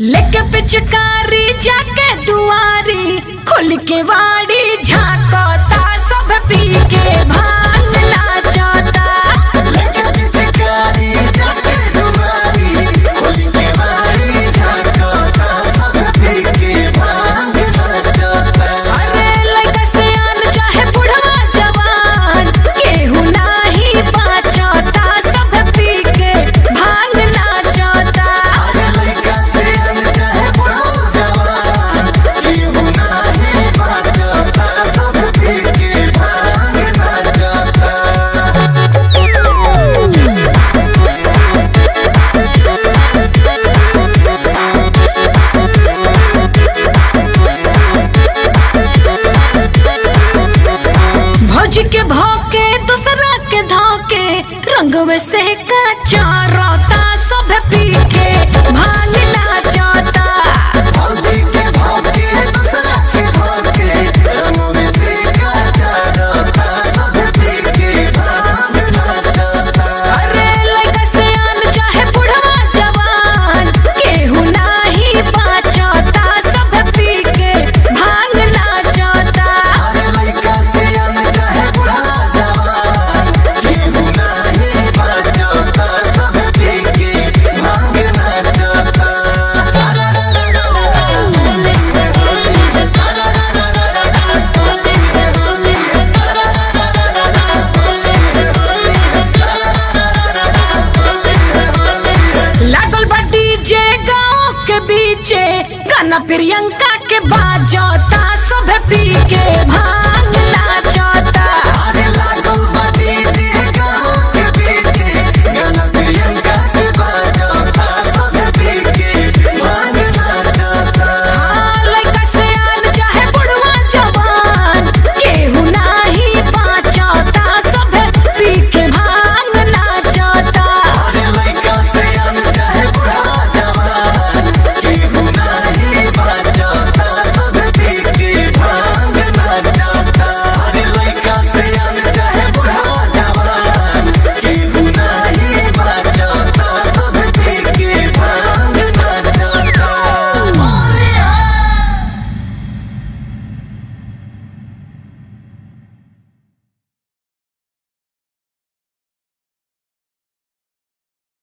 लेके पिचकारी जाके दुआरी खोल के वाड़ी झांकता सब पी के भांग नाचता अरे लइका सियान चाहे बुढ़वा जवान केहू नाही बाचता सब पी के भांग नाचता भौज के भौके दूसरा के धोके रंगवे से का चारोता सब पी के भांग नाचता अरे लइका सियान चाहे बुढ़वा जवान केहू नाही बाचता सब पी के भांग नाचता लागल बा डीजे गाँव के बीचे गाना प्रियंका के बाजता सब पी के भांग